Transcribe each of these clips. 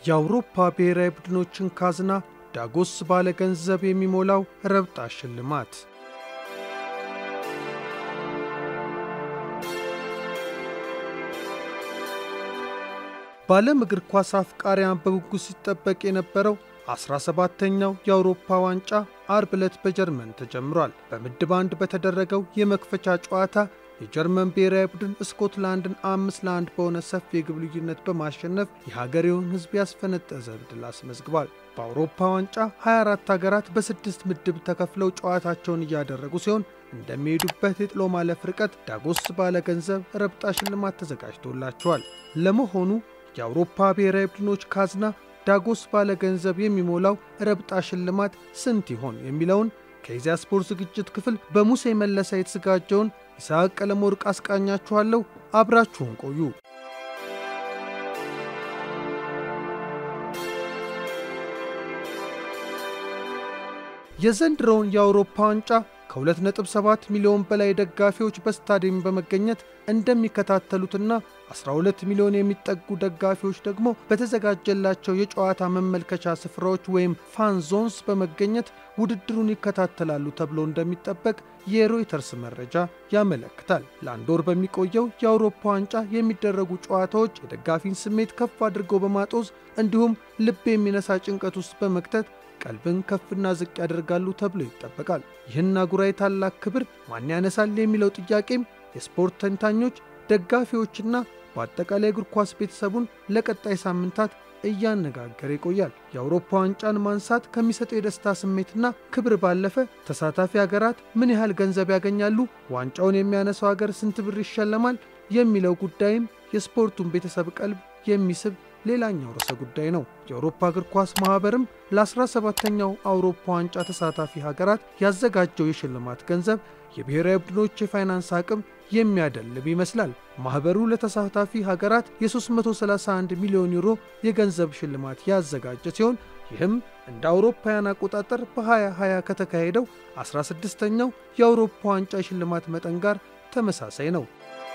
የአውሮፓ ብሔራዊ ቡድኖችን ካዝና ዳጎስ ባለ ገንዘብ የሚሞላው ረብጣ ሽልማት በዓለም እግር ኳስ አፍቃሪያን በጉጉት ሲጠበቅ የነበረው 17ተኛው የአውሮፓ ዋንጫ አርብ ዕለት በጀርመን ተጀምሯል። በምድብ አንድ በተደረገው የመክፈቻ ጨዋታ የጀርመን ብሔራዊ ቡድን ስኮትላንድን አምስት ለአንድ በሆነ ሰፊ የግብ ልዩነት በማሸነፍ የሀገሬውን ሕዝብ ያስፈነጠዘ ድል አስመዝግቧል። በአውሮፓ ዋንጫ 24 ሀገራት በስድስት ምድብ ተከፍለው ጨዋታቸውን እያደረጉ ሲሆን እንደሚሄዱበት የጥሎ ማለፍ ርቀት ዳጎስ ባለ ገንዘብ ረብጣ ሽልማት ተዘጋጅቶላቸዋል። ለመሆኑ የአውሮፓ ብሔራዊ ቡድኖች ካዝና ዳጎስ ባለ ገንዘብ የሚሞላው ረብጣ ሽልማት ስንት ይሆን የሚለውን ከኢዜአ ስፖርት ዝግጅት ክፍል በሙሴ መለሰ የተዘጋጀውን ይስሐቅ ቀለመወርቅ አስቃኛችኋለሁ። አብራችሁን ቆዩ። የዘንድሮውን የአውሮፓ ዋንጫ ከ2.7 ሚሊዮን በላይ ደጋፊዎች በስታዲየም በመገኘት እንደሚከታተሉትና 12 ሚሊዮን የሚጠጉ ደጋፊዎች ደግሞ በተዘጋጀላቸው የጨዋታ መመልከቻ ስፍራዎች ወይም ፋን ዞንስ በመገኘት ውድድሩን ይከታተላሉ ተብሎ እንደሚጠበቅ የሮይተርስ መረጃ ያመለክታል። ለአንድ ወር በሚቆየው የአውሮፓ ዋንጫ የሚደረጉ ጨዋታዎች የደጋፊን ስሜት ከፍ አድርገው በማጦዝ እንዲሁም ልብ የሚነሳ ጭንቀት ውስጥ በመክተት ቀልብን ከፍና ዝቅ ያደርጋሉ ተብሎ ይጠበቃል። ይህን አህጉራዊ ታላቅ ክብር ማን ያነሳል የሚለው ጥያቄም የስፖርት ተንታኞች፣ ደጋፊዎችና በአጠቃላይ እግር ኳስ ቤተሰቡን ለቀጣይ ሳምንታት እያነጋገረ ይቆያል። የአውሮፓ ዋንጫን ማንሳት ከሚሰጠው የደስታ ስሜትና ክብር ባለፈ ተሳታፊ ሀገራት ምን ያህል ገንዘብ ያገኛሉ፣ ዋንጫውን የሚያነሳው ሀገር ስንት ብር ይሸለማል የሚለው ጉዳይም የስፖርቱን ቤተሰብ ቀልብ የሚስብ ሌላኛው ርዕሰ ጉዳይ ነው። የአውሮፓ እግር ኳስ ማኅበርም ለ17ተኛው አውሮፓ ዋንጫ ተሳታፊ ሀገራት ያዘጋጀው የሽልማት ገንዘብ የብሔራዊ ቡድኖች የፋይናንስ አቅም የሚያደልብ ይመስላል። ማኅበሩ ለተሳታፊ ሀገራት የ331 ሚሊዮን ዩሮ የገንዘብ ሽልማት ያዘጋጀ ሲሆን ይህም እንደ አውሮፓውያን አቆጣጠር በ2020 ከተካሄደው 16ኛው የአውሮፓ ዋንጫ የሽልማት መጠን ጋር ተመሳሳይ ነው።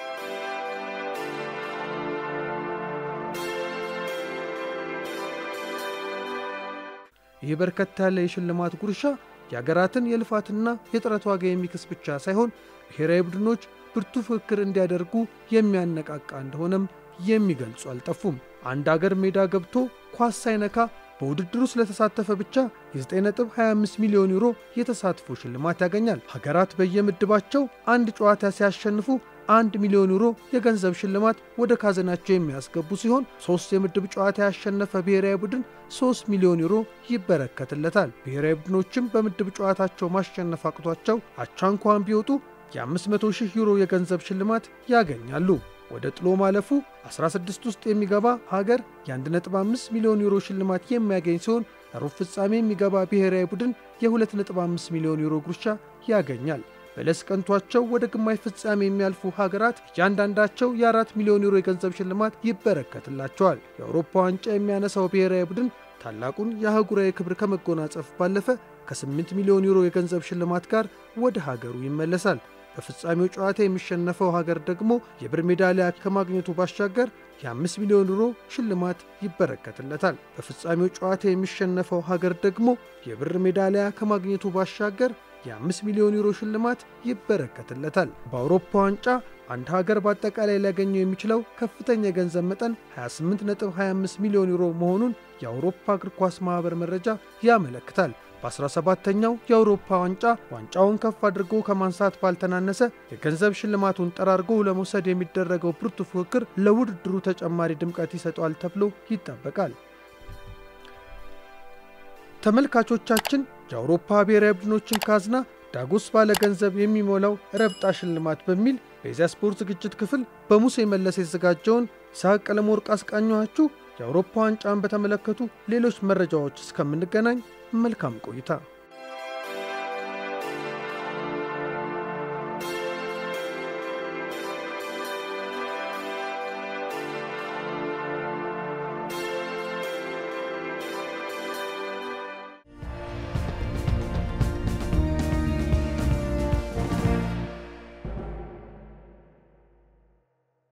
ይህ በርከት ያለ የሽልማት ጉርሻ የአገራትን የልፋትና የጥረት ዋጋ የሚክስ ብቻ ሳይሆን ብሔራዊ ቡድኖች ብርቱ ፍክክር እንዲያደርጉ የሚያነቃቃ እንደሆነም የሚገልጹ አልጠፉም። አንድ አገር ሜዳ ገብቶ ኳስ ሳይነካ በውድድሩ ስለተሳተፈ ብቻ የ9.25 ሚሊዮን ዩሮ የተሳትፎ ሽልማት ያገኛል። ሀገራት በየምድባቸው አንድ ጨዋታ ሲያሸንፉ አንድ ሚሊዮን ዩሮ የገንዘብ ሽልማት ወደ ካዝናቸው የሚያስገቡ ሲሆን ሶስት የምድብ ጨዋታ ያሸነፈ ብሔራዊ ቡድን 3 ሚሊዮን ዩሮ ይበረከትለታል። ብሔራዊ ቡድኖችም በምድብ ጨዋታቸው ማሸነፍ አቅቷቸው አቻ እንኳን ቢወጡ የ500 ሺህ ዩሮ የገንዘብ ሽልማት ያገኛሉ። ወደ ጥሎ ማለፉ 16 ውስጥ የሚገባ ሀገር የ1.5 ሚሊዮን ዩሮ ሽልማት የሚያገኝ ሲሆን ሩብ ፍጻሜ የሚገባ ብሔራዊ ቡድን የ2.5 ሚሊዮን ዩሮ ጉርሻ ያገኛል። በለስ ቀንቷቸው ወደ ግማሽ ፍጻሜ የሚያልፉ ሀገራት እያንዳንዳቸው የ4 ሚሊዮን ዩሮ የገንዘብ ሽልማት ይበረከትላቸዋል። የአውሮፓ ዋንጫ የሚያነሳው ብሔራዊ ቡድን ታላቁን የአህጉራዊ ክብር ከመጎናጸፍ ባለፈ ከ8 ሚሊዮን ዩሮ የገንዘብ ሽልማት ጋር ወደ ሀገሩ ይመለሳል። በፍጻሜው ጨዋታ የሚሸነፈው ሀገር ደግሞ የብር ሜዳሊያ ከማግኘቱ ባሻገር የ5 ሚሊዮን ዩሮ ሽልማት ይበረከትለታል። በፍጻሜው ጨዋታ የሚሸነፈው ሀገር ደግሞ የብር ሜዳሊያ ከማግኘቱ ባሻገር የ5 ሚሊዮን ዩሮ ሽልማት ይበረከትለታል። በአውሮፓ ዋንጫ አንድ ሀገር በአጠቃላይ ሊያገኘው የሚችለው ከፍተኛ የገንዘብ መጠን 28.25 ሚሊዮን ዩሮ መሆኑን የአውሮፓ እግር ኳስ ማኅበር መረጃ ያመለክታል። በ17ተኛው የአውሮፓ ዋንጫ ዋንጫውን ከፍ አድርጎ ከማንሳት ባልተናነሰ የገንዘብ ሽልማቱን ጠራርጎ ለመውሰድ የሚደረገው ብርቱ ፉክክር ለውድድሩ ተጨማሪ ድምቀት ይሰጠዋል ተብሎ ይጠበቃል። ተመልካቾቻችን የአውሮፓ ብሔራዊ ቡድኖችን ካዝና ዳጎስ ባለ ገንዘብ የሚሞላው ረብጣ ሽልማት በሚል በኢዜአ ስፖርት ዝግጅት ክፍል በሙሴ መለስ የተዘጋጀውን ይስሐቅ ቀለመወርቅ አስቃኘኋችሁ። የአውሮፓ ዋንጫን በተመለከቱ ሌሎች መረጃዎች እስከምንገናኝ መልካም ቆይታ